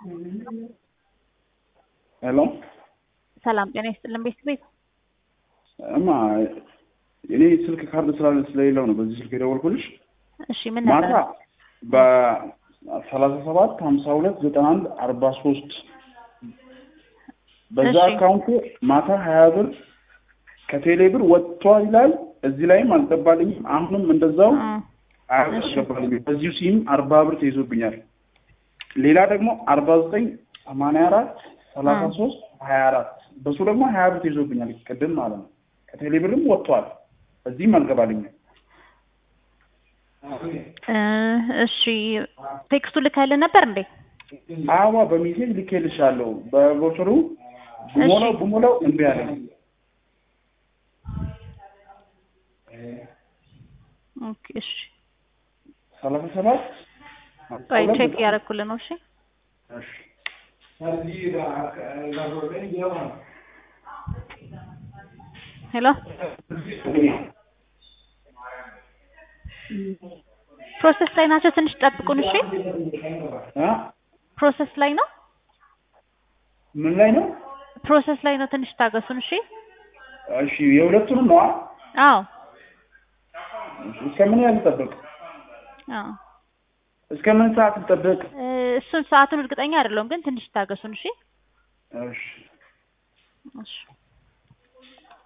ሄሎ ሰላም ጤና ይስጥልን ቤት ቤት እማ እኔ ስልክ ካርድ ስላለ ስለሌለው ነው በዚህ ስልክ የደወልኩልሽ። እሺ ምን ነበር? ማታ በሰላሳ ሰባት ሀምሳ ሁለት ዘጠና አንድ አርባ ሶስት በዛ እሺ። አካውንት ማታ ሀያ ብር ከቴሌ ብር ወጥቷል ይላል። እዚህ ላይም አልገባልኝም። አሁንም እንደዛው እ ሀያ ብር እሺ። አልገባልኝም። በዚሁ ሲም አርባ ብር ተይዞብኛል። ሌላ ደግሞ አርባ ዘጠኝ ሰማንያ አራት ሰላሳ ሶስት ሀያ አራት በሱ ደግሞ ሀያ ብር ተይዞብኛል። ቅድም ማለት ነው። ከቴሌ ብርም ወጥቷል። እዚህም አልገባልኝም። እ እሺ ቴክስቱ ልከህልን ነበር እንዴ? አዋ በሜሴጅ ልኬልሻለሁ። በቦትሩ ብሞላው እሺ። ብሞላው እምቢ አለኝ። ኦኬ እሺ ሰላሳ ሰባት ቆይ ቼክ እያደረኩልህ ነው። እሺ እሺ። ሄሎ ፕሮሰስ ላይ ናቸው። ትንሽ ጠብቁን። እሺ አ? ፕሮሰስ ላይ ነው። ምን ላይ ነው? ፕሮሰስ ላይ ነው። ትንሽ ታገሱን። እሺ እሺ የሁለቱንም ነው። አዎ እስከ ምን ያህል ልጠብቅ? አዎ እስከ ምን ሰዓት ልጠብቅ? እ እሱን ሰዓቱን እርግጠኛ አይደለሁም፣ ግን ትንሽ ታገሱን። እሺ እሺ እሺ